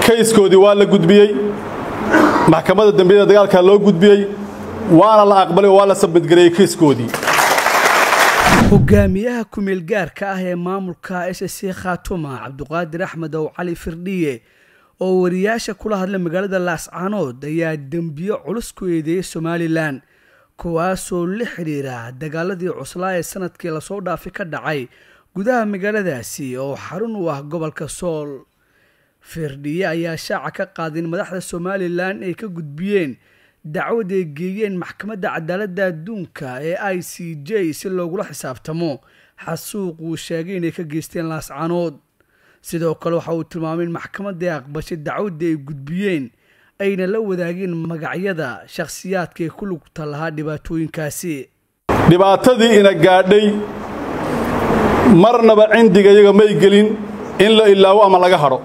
kayskoodii waa la gudbiyey maxkamadda dembiyada dagaalka loo gudbiyey waana la aqbalay oo waa la sabadgareeyey kayskoodii hogaamiyaha kumeel gaarka ah ee maamulka s c khaatuma cabduqaadir axmed ow cali firdhiye oo wariyaasha kula hadlay magaalada laascaanood ayaa dembiyo culus ku eedeeyay somalilan kuwaasoo la xidhiira dagaaladii cuslaa ee sanadkii lasoo dhaafi ka dhacay gudaha magaaladaasi oo xarun u ah gobolka sool firdhiye ayaa shaaca ka qaaday in madaxda somalilan ay ka gudbiyeen dacwad ay geeyeen maxkamadda cadaaladda adduunka ee i c j si loogula xisaabtamo xasuuq uu sheegay inay ka geysteen laascaanood sidoo kale waxa uu tilmaamay in maxkamadda aqbashay dacwadda ay gudbiyeen ayna la wadaageen magacyada shakhsiyaadka ee ku lugta lahaa dhibaatooyinkaasi dhibaatadii ina gaadhay marnaba cindiga iyaga may gelin in la ilaawo ama laga hadho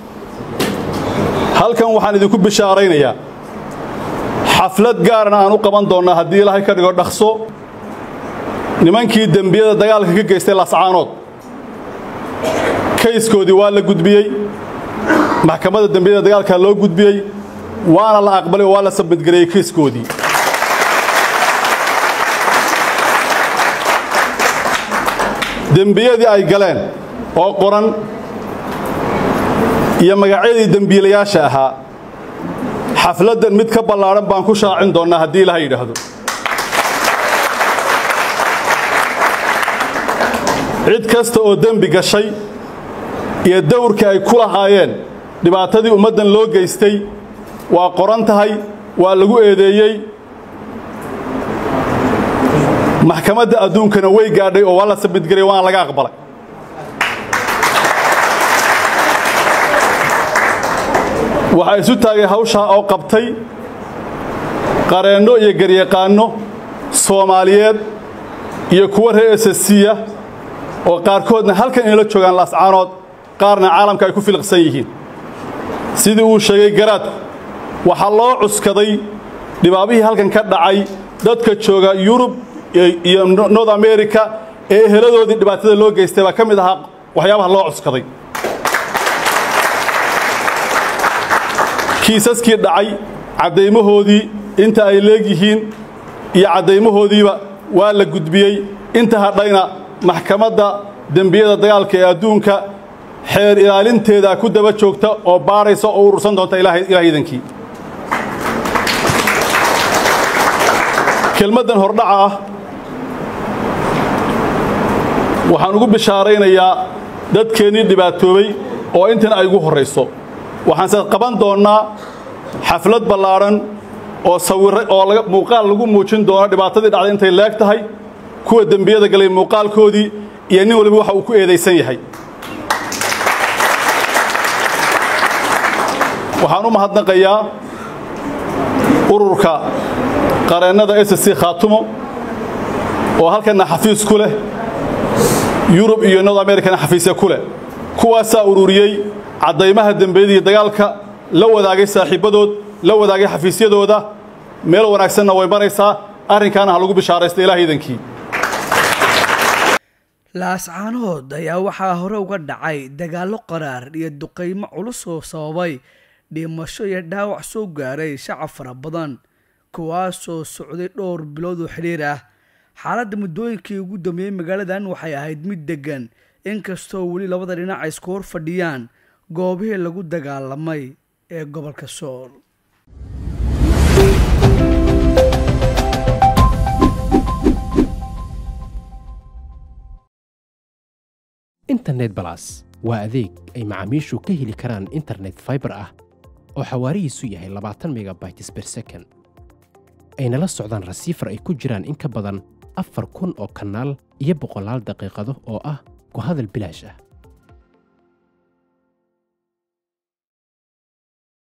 halkan waxaan idinku bishaaraynayaa xaflad gaarna aan u qaban doonnaa haddii ilaahay ka dhigo dhaqso nimankii dembiyada dagaalka ka geystay lascaanood kayskoodii waa la gudbiyey maxkamadda dembiyada dagaalka loo gudbiyey waana la aqbalay oo waa la sabadgareeyey kayskoodii dembiyadii ay galeen oo qoran iyo magacyadii dembiilayaasha ahaa xafladdan mid ka ballaadhan baan ku shaacin doonnaa haddii ilaha yidhaahdo cid kasta oo dembi gashay iyo dawrkii ay ku lahaayeen dhibaatadii ummaddan loo geystay waa qoran tahay waa lagu eedeeyey maxkamadda adduunkana way gaadhay oo waa la sabidgaray waana laga aqbalay waxaa isu taagay hawshaa oo qabtay qareenno iyo garyaqaanno soomaaliyeed iyo kuwa reer esasiya oo qaarkoodna halkan inala joogaan laascaanood qaarna caalamka ay ku filiqsan yihiin sidii uu sheegay garaadku waxaa loo cuskaday dhibaabihii halkan ka dhacay dadka jooga yurub iyo north america ee eheladoodii dhibaatada loo geystay baa ka mid ahaa waxyaabaha loo cuskaday kiisaskii dhacay caddaymahoodii inta ay leegyihiin iyo caddaymahoodiiba waa la gudbiyey inta hadhayna maxkamadda dembiyada dagaalka ee adduunka xeer ilaalinteedaa ku daba joogta oo baadhaysa oo urursan doonta ilaah idankii kelmaddan hordhaca ah waxaan ugu bishaaraynayaa dadkeennii dhibaatoobay oo intan ay ugu horrayso waxaanse qaban doonnaa xaflad ballaadhan oo sawirra oo muuqaal lagu muujin doono dhibaatadii dhacday intay leeg tahay kuwa dembiyada galay muuqaalkoodii iyo nin waliba waxa uu ku eedaysan yahay waxaan u mahadnaqayaa ururka qareennada s c khaatumo oo halkanna xafiis ku leh yurub iyo north americana xafiisya ku leh kuwaasaa ururiyey caddaymaha dembiyadii dagaalka la wadaagay saaxiibbadood la wadaagay xafiisyadooda meel wanaagsanna way maraysaa arrinkaana ha lagu bishaaraysta ilaah idankii laascaanood ayaa waxaa hore uga dhacay dagaallo qaraar iyo duqaymo culus oo sababay dhimasho iyo dhaawac soo gaaray shacab fara badan kuwaasoo socday dhowr bilood oo xidhiir ah xaaladda muddooyinkii ugu dambeeyey magaaladan waxay ahayd mid deggan inkastoo weli labada dhinac ay isku hor fadhiyaan goobihii lagu dagaalamay ee gobolka sool internet balas waa adeeg ay macaamiishu ka heli karaan internet faibar ah oo xawaarihiisu yahay labaatan megabytes ber second ayna la socdaan rasiifar ay ku jiraan in ka badan afar kun oo kanaal iyo boqolaal daqiiqado oo ah ku hadal bilaash ah